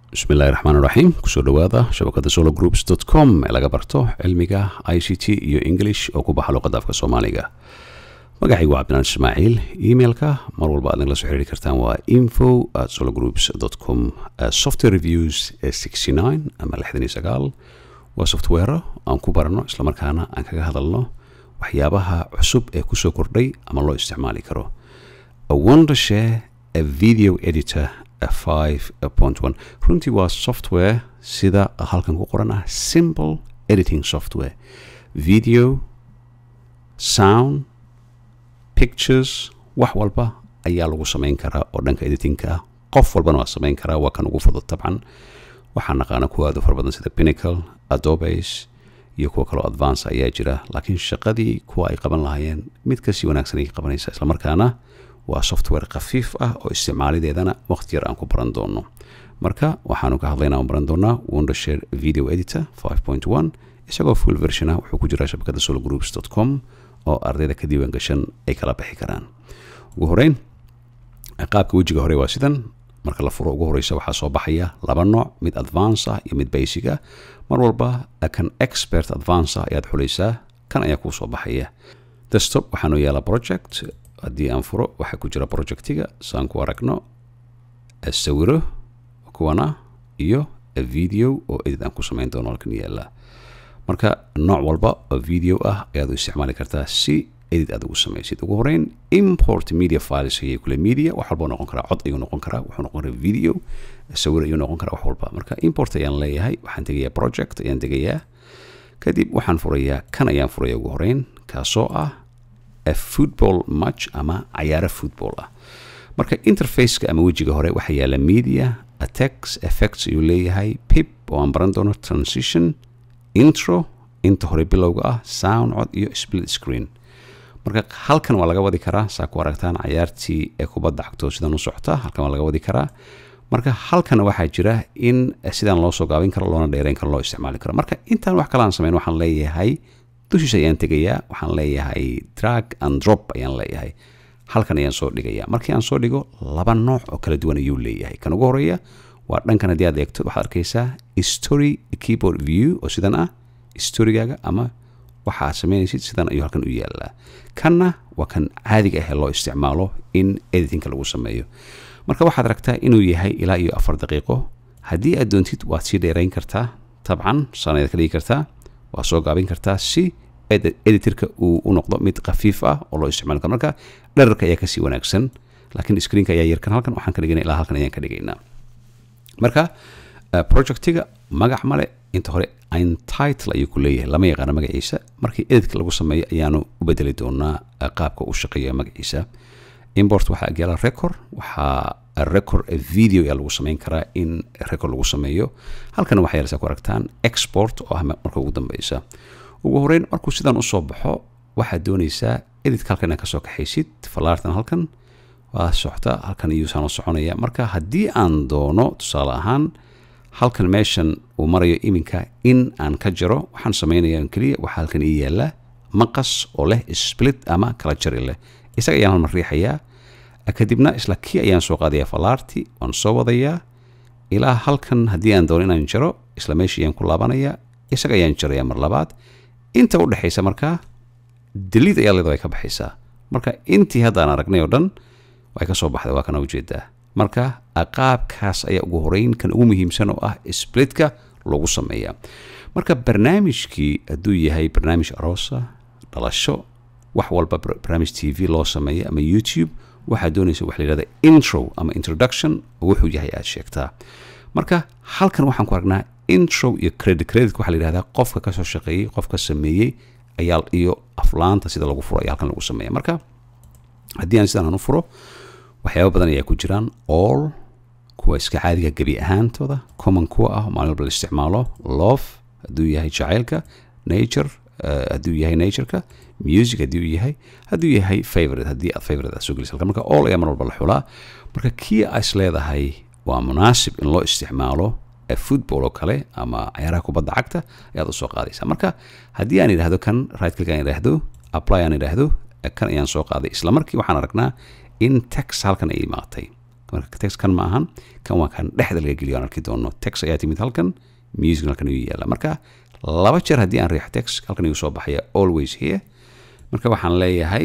bismi illahi raxmaan raxiim kusoo dhowaada shabakada solo groups dot com ee laga barto cilmiga i c t iyo english oo ku baxa luqadda afka soomaaliga magacaygu waa cabdinaan ismaaciil emailka mar walba aad nagala soo xiriiri kartaan waa info at solo groups dot com software reviews sixty nine ama lixdan iyo sagaal waa software aan ku barano islamarkaana aan kaga hadalno waxyaabaha cusub ee kusoo kordhay ama loo isticmaali karo a wondershare a video editor five point one runtii waa software sida halkan ku qoran ah simple editing software video sound pictures wax walba ayaa lagu samayn karaa oo dhanka editingka ah qof walbana waa samayn karaa waa kan ugu fudud tabcan waxaan naqaana kuwa aad u fara badan sida pinnacle adobes iyo kuwa kaloo advance ayaa jira laakiin shaqadii kuwa ay qaban lahaayeen mid kasii wanaagsan ay qabanaysa islamarkaana waa software khafiif ah oo isticmaalideedana waqti yar aan ku baran doono marka waxaanu ka hadlayna aan baran doonaa wondershare video editor five point one isagoo full version ah wuxuu ku jiraa shabakada solo groups dot com oo ardayda ka diiwaan gashan ay kala bixi karaan ugu horeyn qaabka wejiga hore waa sidan marka la furo ugu horeysa waxaa soo baxaya laba nooc mid advance ah iyo mid basic ah mar walba kan expert advance ah ayaad xulaysaa kan ayaa kuu soo baxaya desktop waxaanu yaala project haddii aan furo waxaa ku jira projectiga saan ku aragno sawiro kuwana iyo video oo edit aan ku samayn doono halkan yaala marka nooc walba oo video ah ayaad u isticmaali kartaa si edit aad ugu samaysid ugu horeyn import media files ayay kule media wax walba noqon karaa cod ayuu noqon karaa wuxuu noqon karaa video sawir ayuu noqon karaa wax walba marka import ayaan leeyahay waxaan tegayaa project ayaan tegayaa kadib waxaan furayaa kan ayaan furaya ugu horeyn kaasoo ah football match ama cayaaro football ah marka interfaceka ama wejiga hore waxaa yaala media attacks effects ayuu leeyahay pip oo aan baran doono transition intro inta hore bilowga ah sound cod iyo split screen marka halkan waa laga wadi karaa saa ku aragtaan cayaartii ee kubadda cagto sidaan u socota halkan waa laga wadi karaa marka halkan waxaa jira in sidaan loo soo gaabin karo loona dheereyn karo loo isticmaali karo marka intaan wax kale aan samayn waxaan leeyahay dushiisa ayaan tegayaa waxaan leeyahay drag and drop ayaan leeyahay halkan ayaan soo dhigayaa markii aan soo dhigo laba nooc oo kala duwan ayuu leeyahay kan ugu horeeya waa dhankan haddii aad eegto waxaad arkaysaa story keyboard view oo sidan ah storygaaga ama waxa aad samaynaysid sidan ayuu halkan u yaalaa kanna waa kan caadiga ah ee loo isticmaalo in editingka lagu sameeyo marka waxaad aragtaa inuu yahay ilaa iyo afar daqiiqo haddii aad doontid waad sii dheerayn kartaa tabcan sanayaad ka dhigi kartaa waa soo gaabin kartaa si editorka uu u noqdo mid khafiif ah oo loo isticmaali karo marka dherarka ayaa kasii wanaagsan laakiin screenka ayaa yarkan halkan waxaan ka dhigana ilaa halkan ayaan ka dhigaynaa marka projectiga magac male inta hore intitle ayuu ku leeyahay lama yaqaano magaciisa markii editka lagu sameeyo ayaanu u bedeli doonaa qaabka uu shaqeeyo magaciisa import waxaa agyaala record waxaa record video ayaa lagu samayn karaa in record lagu sameeyo halkana waxaa yaalasa ku aragtaan export oo ah marka ugu dambeysa ugu horeyn markuu sidaan usoo baxo waxaad doonaysaa editka halkan inaad kasoo kaxaysid falaartan halkan waa socota halkan iyuusaan u soconaya marka haddii aan doono tusaale ahaan halkan meeshan uu marayo iminka in aan ka jaro waxaan samaynaya keliya waxaa halkan ii yaala maqas oo leh split ama kala jari leh isaga ayaan halmar riixayaa kadibna isla kii ayaan soo qaadaya falaarti waan soo wadayaa ilaa halkan haddii aan doono inaan jaro isla meeshii ayaan ku laabanaya isaga ayaan jaraya mar labaad inta u dhexaysa markaa daliid ayaa leeda way ka baxaysaa marka intii haddaan aragnay oo dhan way ka soo baxday waa kana ujeedaa marka qaabkaas ayaa ugu horeyn kan ugu muhiimsan oo ah splitka lagu sameeya marka barnaamijkii hadduu yahay barnaamij aroosa dhalasho wax walba barnaamij t v loo sameeya ama youtube waxaad doonaysa waxa la yihahda intro ama introduction oo wuxuu yahay aad sheegtaa marka halkan waxaan ku aragnaa intro iyo credit credit waxaa la yihahdaa qofka kasoo shaqeeyey qofka sameeyey ayaa iyo aflaanta sida lagu furo ayaa halkan lagu sameeya marka haddii aan sidaan aan u furo waxyaaba badan ayaa ku jiraan all kuwa iska caadiga gebi ahaantooda common kuwa ah maalin walba la isticmaalo love hadduu yahay jacaylka nature hadduu yahay natureka music haddii uu yahay hadduu yahay favorite haddii aad favorite aad soo gelisa halkan marka all ayaa mar walba la xulaa marka kii aa is leedahay waa munaasib in loo isticmaalo football oo kale ama cayaaraha kubadda cagta ayaad usoo qaadaysaa marka haddii aan idhaahdo kan right click aan idhaahdo apply aan idhaahdo kan ayaan soo qaaday isla markii waxaan aragnaa in tax halkan ay imaatay marka text kan ma ahan kan waa kan dhexda laga geliyo aan arki doono text ayaa timid halkan music halkan ayuu yaala marka laba jeer haddii aan riixo text halkan ayuu soo baxaya always here marka waxaan leeyahay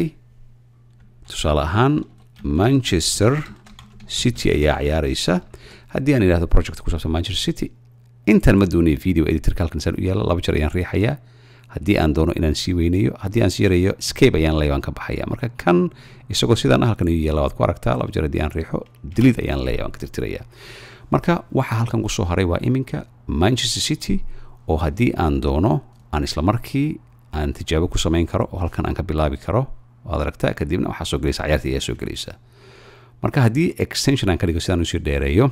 tusaale ahaan manchester city ayaa ciyaaraysa haddii aan idhahdo project ku saabsan manchester city intan ma doonaya video editorka halkan saan u yaala laba jeer ayaan riixayaa haddii aan doono inaan sii weyneeyo haddii aan sii yareeyo scape ayaan leeyahay waan ka baxaya marka kan isagoo sidaan ah halkan ayuu yaala waad ku aragtaa laba jeer haddii aan riixo delete ayaan leeyahay waan ka tirtirayaa marka waxa halkan kusoo haray waa iminka manchester city oo haddii aan doono aan isla markii aan tijaabo ku samayn karo oo halkan aan ka bilaabi karo waad aragtaa kadibna waxaa soo gelaysa cayaartii ayaa soo gelaysa marka haddii extension aan ka dhigo sidaan usii dheereeyo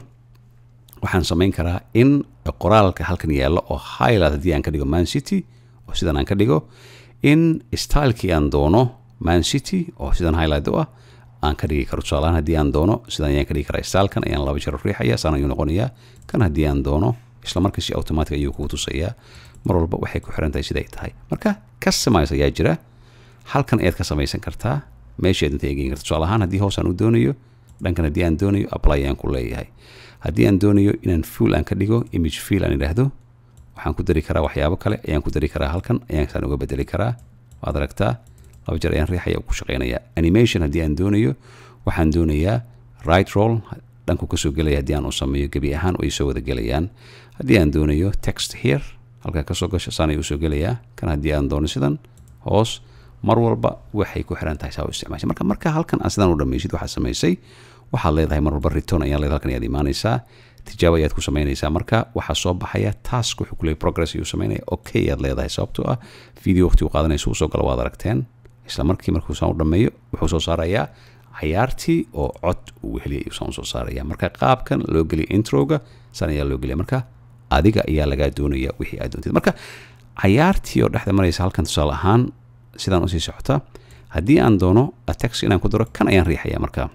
waxaan samayn karaa in qoraalka halkan yaalla oo highlight haddii aan ka dhigo man city oo sidan aan ka dhigo in stylekii aan doono man city oo sidan highlight u ah aan ka dhigi karo tusaalahaan haddii aan doono sidan ayaan ka dhigi karaa stylekan ayaan laba jeer riixaya saan ayuu noqonayaa kan haddii aan doono isla markiisi automatic ayuu kugu tusayaa mar walba waxay ku xiran tahay siday tahay marka customize ayaa jira halkan ayaad ka samaysan kartaa meeshaad inta egeyn karta tusaale ahaan haddii hoos aan u doonayo dhankan haddii aan doonayo apply ayaan ku leeyahay haddii aan doonayo inaan full aan ka dhigo image fill aan idhaahdo waxaan ku dari karaa waxyaabo kale ayaan ku dari karaa halkan ayaan saan uga bedeli karaa waad aragtaa laba jeer ayaan riixaya ku shaqeynaya animation haddii aan doonayo waxaan doonayaa right roll dhanku kasoo gelaya haddii aan u sameeyo gebi ahaan ay soo wada gelayaan haddii aan doonayo text here halkaa kasoo gasho saan ayuu usoo gelayaa kan haddii aan doono sidan hoos mar walba waxay ku xiran tahay saa u isticmaashay marka marka halkan aan sidaan u dhammaysid waxaad samaysay waxaad leedahay mar walba return ayaan leedahay halkan ayaad imaanaysaa tijaabo ayaad ku samaynaysaa marka waxaa soo baxaya task wuxuu ku leeyahay progress ayuu samaynaya okay ayaad leedahay sababtoo ah video waqti uu qaadanaysa uu soo galo waad aragteen isla markii markuu saan u dhammeeyo wuxuu soo saarayaa cayaartii oo cod uu heliyay ayuu saan usoo saaraya marka qaabkan loo geliya introga saan ayaa loo geliya marka adiga ayaa lagaa doonaya wixii aad doontid marka cayaartii oo dhexda maraysa halkan tusaale ahaan sidaan usii socota haddii aan doono text inaan ku daro kan ayaan riixaya marka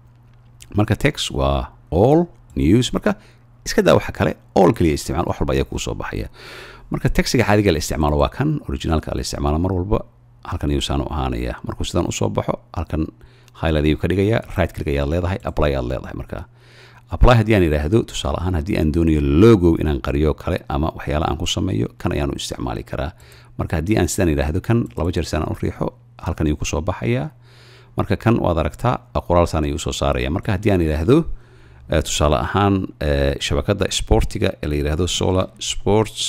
marka text waa all news marka iska daa waxa kale all kaliya isticmaal wax walba ayaa kuu soo baxaya marka textiga caadiga la isticmaalo waa kan originalka la isticmaalo mar walba halkan ayuu saan u ahaanaya markuu sidaan usoo baxo halkan highlight ayuu ka dhigaya right click ayaad leedahay apply aad leedahay marka apply haddii aan idhaahdo tusaale ahaan haddii aan doonayo logo inaan qariyo kale ama waxyaala aan ku sameeyo kan ayaan u isticmaali karaa marka haddii aan sidaan idhaahdo kan laba jeer sidaan u riixo halkan ayuu kusoo baxayaa marka kan waad aragtaa qoraal saan ayuu soo saaraya marka haddii aan idhaahdo tusaale ahaan shabakadda sportiga ee la yidhaahdo solar sports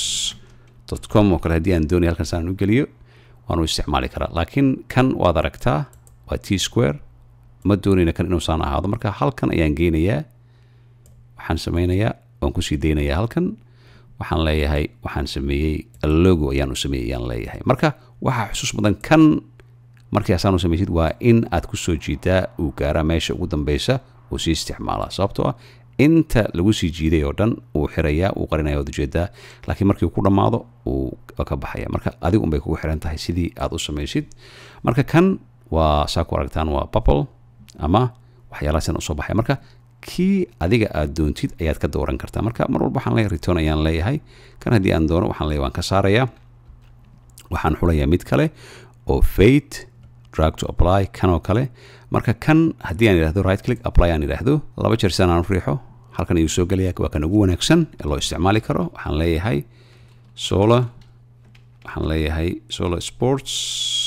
com oo kale haddii aan doonayo halkan saan u geliyo waan u isticmaali karaa laakiin kan waad aragtaa waa t square ma doonayna kan inuusaan ahaado marka halkan ayaan geynayaa waxaan sameynayaa waan kusii daynayaa halkan waxaan leeyahay waxaan sameeyey logo ayaan u sameeyey ayaan leeyahay marka waxaa xusuus mudan kan markii asaan u samaysid waa in aad ku soo jiidaa uu gaaraa meesha ugu dambeysa uu sii isticmaalaa sababtoo ah inta lagu sii jiiday oo dhan uu xirayaa uu qarinaya waad ujeedaa laakiin markii uu ku dhammaado uu ka baxaya marka adigu unbay kugu xiran tahay sidii aad u samaysid marka kan waa saa ku aragtaan waa bubble ama waxyaalahaasina usoo baxaya marka kii adiga aad doontid ayaad ka dooran kartaa marka mar walba waxaan leeyahay return ayaan leeyahay kan haddii aan doono waxaan leeyahay waan ka saarayaa waxaan xulayaa mid kale oo fate drag to apply kan oo kale marka kan haddii aan idhahdo right click apply aan idhaahdo laba jeer sidaan aan u riixo halkan ayuu soo gelaya waa kan ugu wanaagsan ee loo isticmaali karo waxaan leeyahay solar waxaan leeyahay solar sports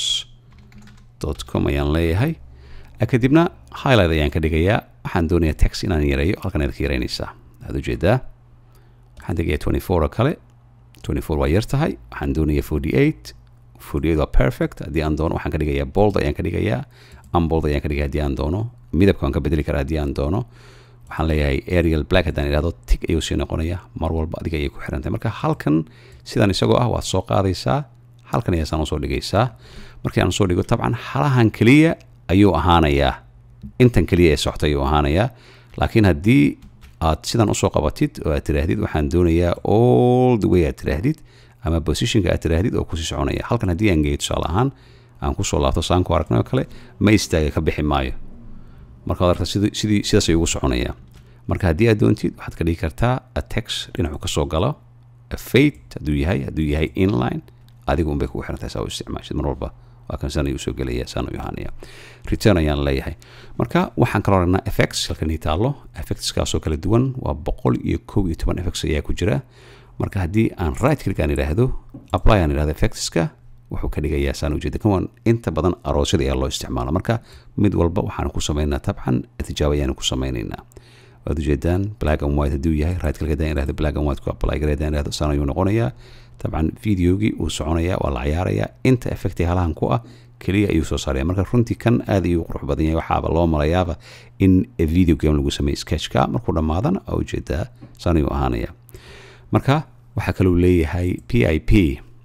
dot com ayaan leeyahay kadibna highlight ayaan ka dhigayaa waxaan doonayaa text inaan yareeyo halkan ayaad ka yareynaysaa aad ujeedaa waxaan tegayaa twenty four oo kale twenty four waa yar tahay waxaan doonayaa forty eight forty eight waa perfect haddii aan doono waxaan ka dhigayaa bold ayaan ka dhigayaa unbold ayaan ka dhigaya haddii aan doono midabka waan ka bedeli karaa haddii aan doono waxaan leeyahay arial black haddaan idhahdo tig ayuu sii noqonaya mar walba adiga ayay ku xiran tahay marka halkan sidaan isagoo ah waad soo qaadaysaa halkan ayaa saan usoo dhigaysaa markii aan usoo dhigo tabcan halahan keliya ayuu ahaanayaa intan keliya ee socta ayuu ahaanayaa laakiin haddii aad sidan usoo qabatid oo aad tiraahdid waxaan doonayaa all the way aad tiraahdid ama positionka aad tiraahdid oo kusii soconaya halkan haddii aan geeyo tusaale ahaan aan kusoo laabto saan ku aragnay oo kale ma istaaga ka bixi maayo marka waad aragta sidii sidii sidaas ayuu ugu soconayaa marka haddii aad doontid waxaad ka dhigi kartaa a text dhinacu kasoo galo a fate hadduu yahay hadduu yahay inline adigu unbay kugu xiran tahay saa u isticmaashid mar walba waa kan sana ayuu soo gelaya sana ayuu ahaanaya return ayaan leeyahay marka waxaan kaloo aragnaa effects halkan ii taallo effectskaasoo kala duwan waa boqol iyo kow iyo toban effects ayaa ku jira marka haddii aan right click aan idhaahdo apply aan idhahdo effectska wuxuu ka dhigayaa saan ujeeda kan waan inta badan aroosyada ayaa loo isticmaala marka mid walba waxaan ku samaynaynaa tabcan tijaabo ayaanu ku samaynaynaa waad ujeedaan black and white hadduu yahay right click haddaan idhahdo black and white ku apply gare haddaan idhahdo saan ayuu noqonayaa tabcan videogii uu soconayaa waa la cayaarayaa inta effecti halahan ku ah keliya ayuu soo saaraya marka runtii kan aad ayuu qurux badan yahay waxaaba loo malayaaba in video game lagu sameeyey sketchka markuu dhammaadana aa ujeedaa saan ayuu ahaanaya marka waxaa kaluu leeyahay p i p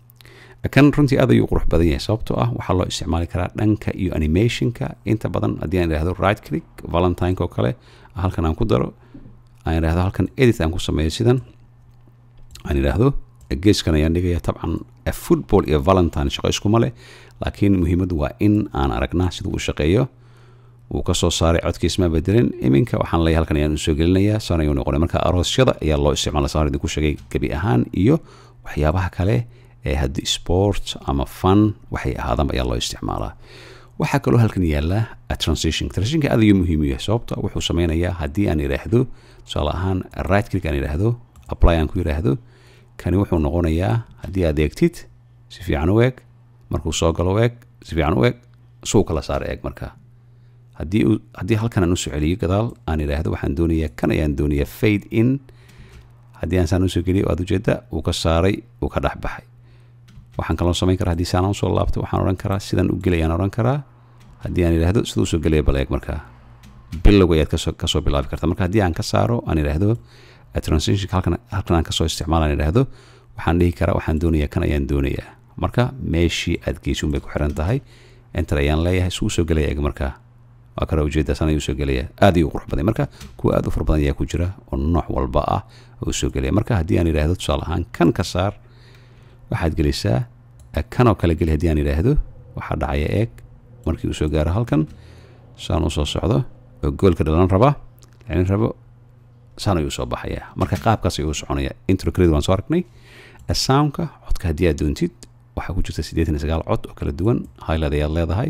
kan runtii aad ayuu qurux badan yahay sababtoo ah waxaa loo isticmaali karaa dhanka iyo animationka inta badan haddii aan idhahdo right click valentine oo kale halkan aan ku daro aan idhahdo halkan edit aan ku sameeyo sidan aan idhaahdo geeskan ayaan dhigaya tabcan football iyo valentine shaqo iskuma leh laakiin muhiimaddu waa in aan aragnaa sida uu shaqeeyo wuu ka soo saaray codkiisma bedelin iminka waxaan leeyahay halkan ayaan usoo gelinayaa saan ayuu noqonay marka aroosyada ayaa loo isticmaala saan idinku sheegay gebi ahaan iyo waxyaabaha kale ee haddii sport ama fun waxay ahaadanba ayaa loo isticmaalaa waxaa kaloo halkan yaala transition transitionka aad ayuu muhiim u yahay sababta wuxuu sameynayaa haddii aan idhaahdo tusaale ahaan right click aan idhaahdo apply aan ku idhaahdo kani wuxuu noqonayaa haddii aad eegtid si fiican u eeg markuu soo galo eeg si fiican u eeg suu kala saara eeg marka haddii haddii halkan aan usoo celiyo gadaal aan idhaahdo waxaan doonayaa kan ayaan doonayaa fade in haddii aan saan usoo geliyo aad ujeeda uu ka saaray uu ka dhex baxay waxaan kaloo samayn karaa haddii saan usoo laabto waxaan odhan karaa sidan u gelayaan odhan karaa haddii aan idhaahdo siduu soo gelaya bal eeg markaa bilowga ayaad kasoo kasoo bilaabi karta marka haddii aan ka saaro aan idhaahdo transitionka halkan halkan aan kasoo isticmaala aan idhaahdo waxaan dhihi karaa waxaan doonayaa kan ayaan doonayaa marka meeshii aad geysi unbay ku xiran tahay enter ayaan leeyahay suu soo gelaya eeg markaa waa kala ujeedaa san ayuu soo gelaya aad ayuu qurux baday marka kuwa aad u fara badan ayaa ku jira oo nooc walba ah uu soo gelaya marka haddii aan idhaahdo tusaale ahaan kan ka saar waxaad gelisaa kanoo kale geli haddii aan idhaahdo waxaa dhacaya eeg markii uu soo gaaro halkan saan uu soo socdo oo goolka dhalan raba lacin rabo saan ayuu soo baxaya marka qaabkaas ayuu soconaya intro credit waan soo aragnay soundka codka haddii aad doontid waxaa ku jirta siddeetan iyo sagaal cod oo kala duwan highlight ayaad leedahay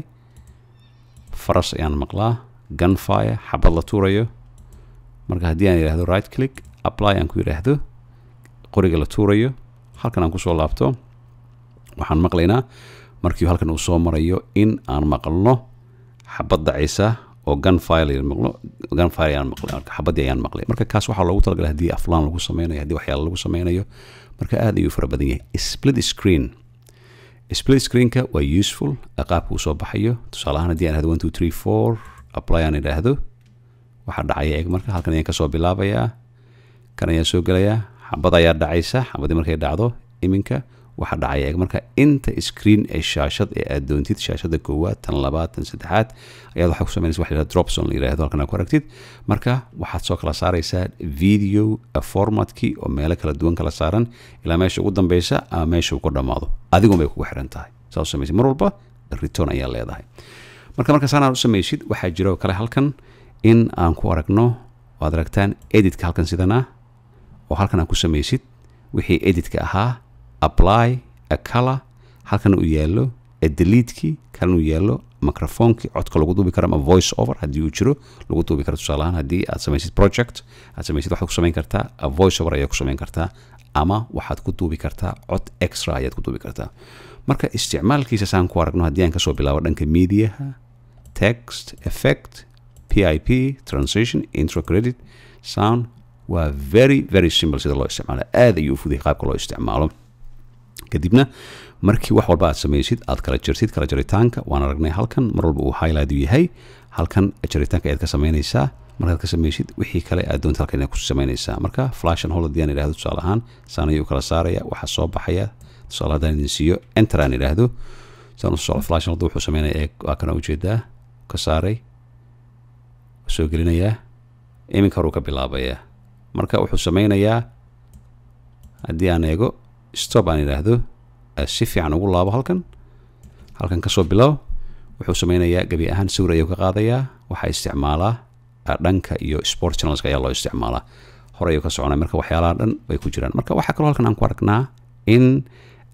faras ayaan maqlaa gunfire xabad la tuurayo marka haddii aan idhaahdo right click apply aan ku idhaahdo qoriga la tuurayo halkan aan kusoo laabto waxaan maqlaynaa markii halkan uu soo marayo in aan maqalno xabad dacaysa oo gunfire maqlo gunfire ayaan maqlay marka xabadii ayaan maqlay marka kaas waxaa loogu talagalay haddii aflaan lagu sameynayo haddii waxyaala lagu sameynayo marka aad ayuu fara badan yahay split screen split screenka waa useful qaabka uu soo baxayo tusaale ahaan haddii aan idhahdo one two three four apply aan idhaahdo waxaa dhacaya eeg marka halkan ayaan kasoo bilaabayaa kan ayaan soo gelayaa xabad ayaa dhacaysa xabadii markay dhacdo iminka waxaa dhacaya eeg marka inta screen ee shaashad ee aad doontid shaashada koowaad tan labaad tan saddexaad ayaad waxaa ku sameynaysa waxa la drop zone la yidhahdo halkan aad ku aragtid marka waxaad soo kala saaraysaa video formatkii oo meelo kala duwan kala saaran ilaa meesha ugu dambeysa ama meesha uu ku dhammaado adigun bay kugu xiran tahay saa u samaysid mar walba return ayaa leedahay marka marka saanaad u samaysid waxaa jira oo kale halkan in aan ku aragno waad aragtaan editka halkan sidan ah oo halkan aan ku samaysid wixii editka ahaa apply a color halkan uu yaallo deletekii kalin uu yaallo microphonkii codka lagu duubi karo ama voice over haddii uu jiro lagu duubi karo tusaale ahaan haddii aad samaysid project aad samaysid waxaad ku samayn kartaa voice over ayaad ku samayn kartaa ama waxaad ku duubi kartaa cod extra ayaad ku duubi kartaa marka isticmaalkiisa saan ku aragno haddii aan kasoo bilaabo dhanka mediaha text effect pip transition intro credit sound waa very very simple sida loo isticmaalo aad ayuu u fuday qaabka loo isticmaalo kadibna markii wax walba aad samaysid aad kala jirtid kala jaritaanka waan aragnay halkan mar walba uu highlight yahay halkan jaritaanka ayaad ka samaynaysaa markaad ka samaysid wixii kale aad doonta halkan ku samaynaysaa marka flash and hold haddii aan idhahdo tusaale ahaan saan ayuu kala saaraya waxaa soo baxaya tusaale haddaan idin siiyo enter aan idhaahdo saan usoo socdo flash and hold wuxuu sameynaya eeg waa kana ujeedaa ka saaray soo gelinayaa iminka horuu ka bilaabayaa marka wuxuu sameynayaa haddii aan eego stop aan idhaahdo si fiican ugu laabo halkan halkan kasoo bilow wuxuu sameynayaa gebi ahaan sawir ayuu ka qaadayaa waxaa isticmaalaa dhanka iyo sport channelska ayaa loo isticmaalaa hore ayuu ka soconaya marka waxyaalaha dhan way ku jiraan marka waxaa kaloo halkan aan ku aragnaa in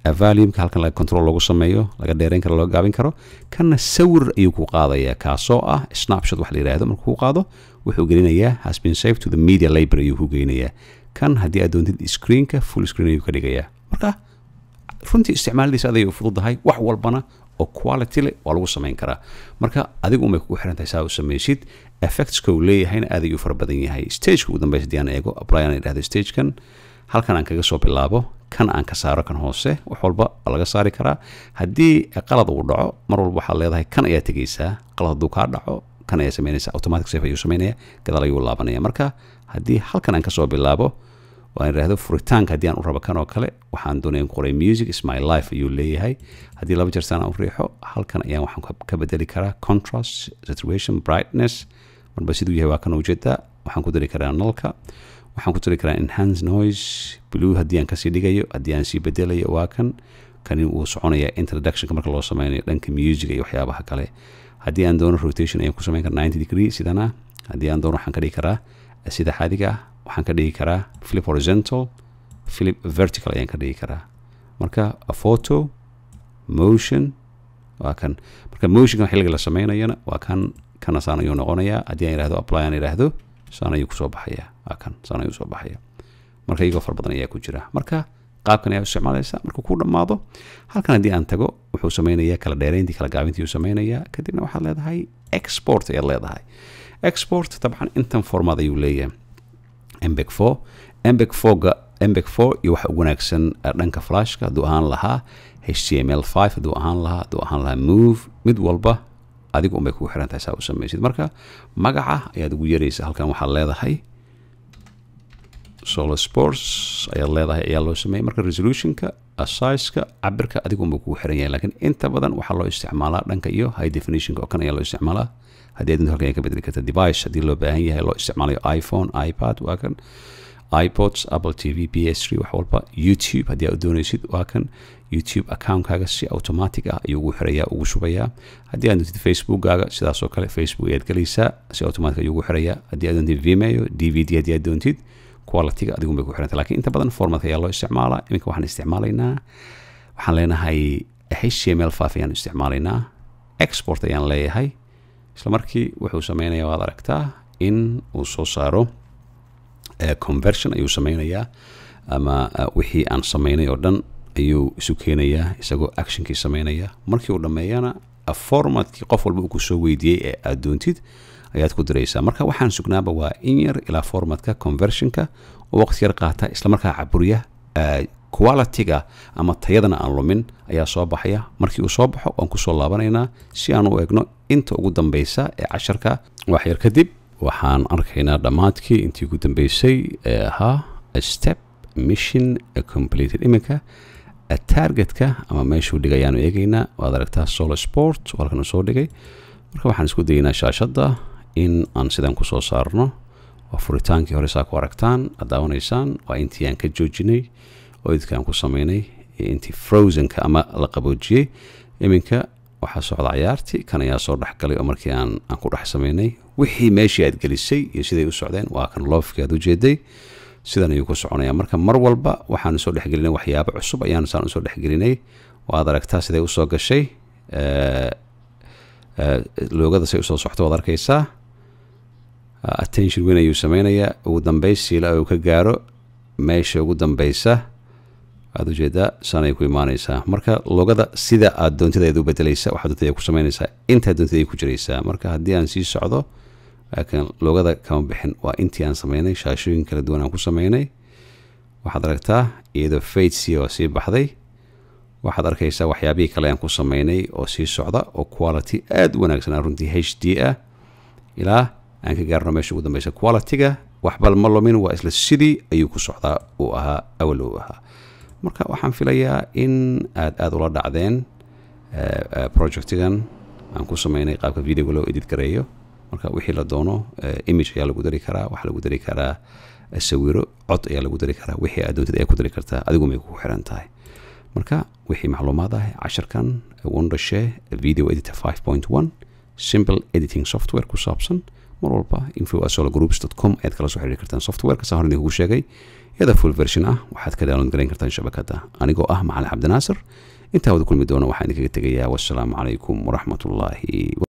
valuumka halkan laga control lagu sameeyo laga dheerayn karo laga gaabin karo kanna sawir ayuu ku qaadayaa kaasoo ah snapshot wax la yidhaahdo markuu ku qaado wuxuu gelinayaa has been saved to the media library ayuu ku geynayaa kan haddii aad doontid screenka full screen ayuu ka dhigayaa marka runtii isticmaaladiisa aday u fududahay wax walbana oo quality leh waa lagu samayn karaa marka adigu umay kugu xiran tahay saa u samaysid effectska uu leeyahayna aad ayuu fara badan yahay stageka ugu dambeysa haddii aan eego apply aan idhahdo stagekan halkan aan kaga soo bilaabo kan aan ka saaro kan hoose wax walba laga saari karaa haddii qalad uu dhaco mar walba waxaad leedahay kan ayaa tegeysaa qalad hadduu kaa dhaco kan ayaa samaynaysa automatic safe ayuu samaynaya gadaal ayuu laabanaya marka haddii halkan aan kasoo bilaabo waan idhaahdo furitaanka haddii aan u rabo kan oo kale waxaan doonaya in qoray music is my life ayuu leeyahay haddii laba jeer saan aan u riixo halkan ayaan waxaan ka bedeli karaa contrast saturation brightness marba siduu yahay waa kan ujeedaa waxaan ku dari karaa nalka waxaan ku dari karaa enhance noise blue haddii aan kasii dhigayo haddii aan sii bedelayo waa kan kani wuu soconaya introductionka marka loo sameynayo dhanka music iyo waxyaabaha kale haddii aan doono rotation ayaan ku samayn karaa ninety degree sidana haddii aan doono waxaan ka dhigi karaa sida xaadiga ah waxaan ka dhigi karaa flip horizontal flip vertical ayaan ka dhigi karaa marka a photo motion waa kan marka motionka xilliga la sameynayana waa kan kana saan ayuu noqonayaa haddii aan idhahdo apply aan idhaahdo saan ayuu kusoo baxaya waa kan saan ayuu soo baxaya marka iyagoo fara badan ayaa ku jira marka qaabkan ayaa isticmaalaysa markuu ku dhammaado halkan haddii aan tago wuxuu sameynayaa kala dheerayntii kala gaabintii uu sameynayaa kadibna waxaad leedahay export ayaad leedahay export dabcan intan formaad ayuu leeyahay mbeg four mbeg fourga mbeg four iyo waxa ugu wanaagsan dhanka flashka hadduu ahaan lahaa html five hadduu ahaan lahaa hadduu ahaan lahaa move mid walba adigu unbay kugu xiran tahay saa u samaysid marka magaca ayaad ugu yaraysa halkan waxaad leedahay solo sports ayaad leedahay ayaa loo sameeyay marka resolutionka sizeka cabirka adigu unbay kugu xiran yahay laakiin inta badan waxaa loo isticmaalaa dhanka iyo high definitionka oo kan ayaa loo isticmaalaa haddii aad halkan ka bedeli karta device haddii loo baahan yahay loo isticmaalayo iphone ipad waa kan ipods apple t v p s wax walba youtube haddii aad doonaysid waa kan youtube accountkaaga si automatic ah ayuu ugu xirayaa ugu shubayaa haddii aad doontid facebookkaaga sidaasoo kale facebook ayaad gelaysaa si automatic ayuu ugu xirayaa haddii aad doontid vimeo d v d haddii aad doontid qualityga adigun bay ku xiranta lakin inta badan formatka ayaa loo isticmaalaa iminka waxaan isticmaalaynaa waxaan leenahay html five ayaan isticmaalaynaa export ayaan leeyahay isla markii wuxuu sameynaya waad aragtaa in uu soo saaro conversion ayuu sameynayaa ama wixii aan sameynay oo dhan ayuu isu keenayaa isagoo actionkii sameynaya markii uu dhammeeyana formatkii qof walba uu kusoo weydiiyey ee aad doontid ayaad ku diraysaa marka waxaan sugnaaba waa in yar ilaa formatka conversionka oo waqti yar qaata islamarkaa caburiya qualityga ama tayadana aan lumin ayaa soo baxaya markii uu soo baxo waan kusoo laabanaynaa si aan u egno inta ugu dambeysa ee casharka wax yar kadib waxaan arkaynaa dhammaadkii intii ugu dambeysay ee ahaa step mission completed iminka targetka ama meeshuu dhigay ayaanu eegaynaa waad aragtaa solo sport halkan uu soo dhigay marka waxaan isku dayaynaa shaashadda in aan sidan kusoo saarno waa furitaankii hore saa ku aragtaan aad daawanaysaan waa intii aan ka joojinay oo idka aan ku sameynay intii frozenka ama la qaboojiyey iminka waxaa socda cayaartii kan ayaa soo dhexgalay oo markii aan aan ku dhex sameynay wixii meeshii aad gelisay iyo siday u socdeen waa kan loofkii aad ujeeday sidan ayuu ku soconaya marka mar walba waxaan soo dhexgelinay waxyaabo cusub ayaan saan usoo dhexgelinay waad aragtaa siday usoo gashay loogada say usoo socto waad arkaysaa attention weyn ayuu sameynayaa ugu dambeys siila uu ka gaaro meesha ugu dambeysa waad ujeedaa sanay ku imaaneysaa marka loogada sida aad doontida ayaad u bedelaysa waxaad doontida ku sameynaysaa intaad doontida ay ku jiraysaa marka haddii aan sii socdo laakiin loogada kama bixin waa intii aan sameynay shaashooyin kala duwan aan ku sameynay waxaad aragtaa iyadoo faidsi oo sii baxday waxaad arkaysaa waxyaabihii kale aan ku sameynay oo sii socda oo quality aada u wanaagsan runtii h d ah ilaa aan ka gaarno meesha ugu dambeysa qualityga waxbal ma lumin waa isla sidii ayuu ku socdaa uu ahaa awal uu ahaa marka waxaan filayaa in aad aada ula dhacdeen projectigan aan ku sameynay qaabka videoga loo edit gareeyo marka wixii la doono image ayaa lagu dari karaa waxaa lagu dari karaa sawiro cod ayaa lagu dari karaa wixii aad doontid ayaa ku dari kartaa adigu may kugu xiran tahay marka wixii macluumaad ah casharkan wondershe video editor five point one simple editing software ku saabsan mar walba info sologroups com ayaad kala soo xiriiri kartaan softwareka saa hor idinkugu sheegay iyada full version ah waxaad ka download garayn kartaan shabakadda anigoo ah macalin cabdinaasir intaa wada kulmi doona waxaan idinkaga tegayaa wassalaamu calaykum waraxmatullaahi